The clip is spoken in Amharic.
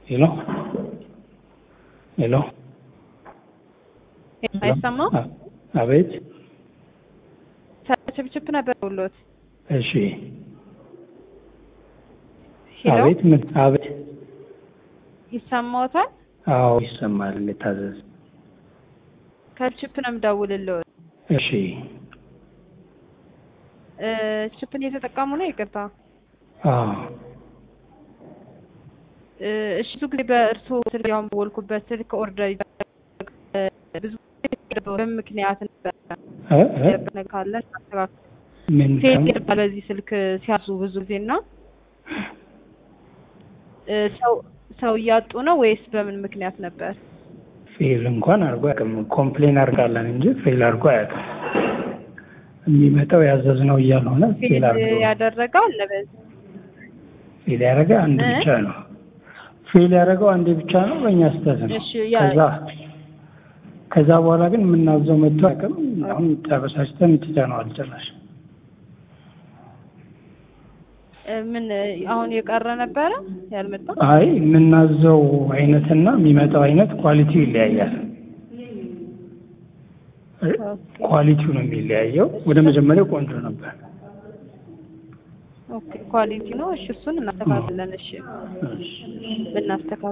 ሄሎ ሄሎ አይሰማም? አ- አቤት። ችፕችፕ ነበር ብሎት። እሺ ሄሎ አቤት። ምን አቤት። ይሰማዎታል? አዎ ይሰማል። ልታዘዝ። ከችፕ ነው የምደውልልዎት። እሺ እ ችፕን እየተጠቀሙ ነው? ይቅርታ። አዎ እ እሺ ብዙ ጊዜ በእርስዎ ስልክ ያው በወልኩበት ስልክ ኦርደር ይደረግ ብዙ ጊዜ በምን ምክንያት ነበር እ እ ነገር ካለ አስተካክሉ። ምን ፌል ከም- ይባላል በዚህ ስልክ ሲያዙ ብዙ ጊዜ እና እ ሰው ሰው እያጡ ነው ወይስ በምን ምክንያት ነበር? ፌል እንኳን አድርጎ አያውቅም። ኮምፕሌን አድርጋለን እንጂ ፌል አድርጎ አያውቅም። የሚመጣው ያዘዝነው እያልሆነ ፌል ፌል አድርጎ ያደረገው አለ በዚህ ፌል ያደረገ አንድ እ? ብቻ ነው። ፌል ያደረገው አንዴ ብቻ ነው። በእኛ ስህተት ነው። እሺ ያ ከዛ ከዛ በኋላ ግን የምናዘው መጥቶ አያውቅም። አሁን ተበሳጭተን ትተነዋል ጭራሽ። እ ምን አሁን የቀረ ነበረ ያልመጣ? አይ የምናዘው አይነትና የሚመጣው አይነት ኳሊቲው ይለያያል። ኳሊቲው ነው የሚለያየው። ወደ መጀመሪያው ቆንጆ ነበር። ኦኬ ኳሊቲ ነው። እሺ እሱን እናስተካክለን። እሺ እሺ። ብናስተካክል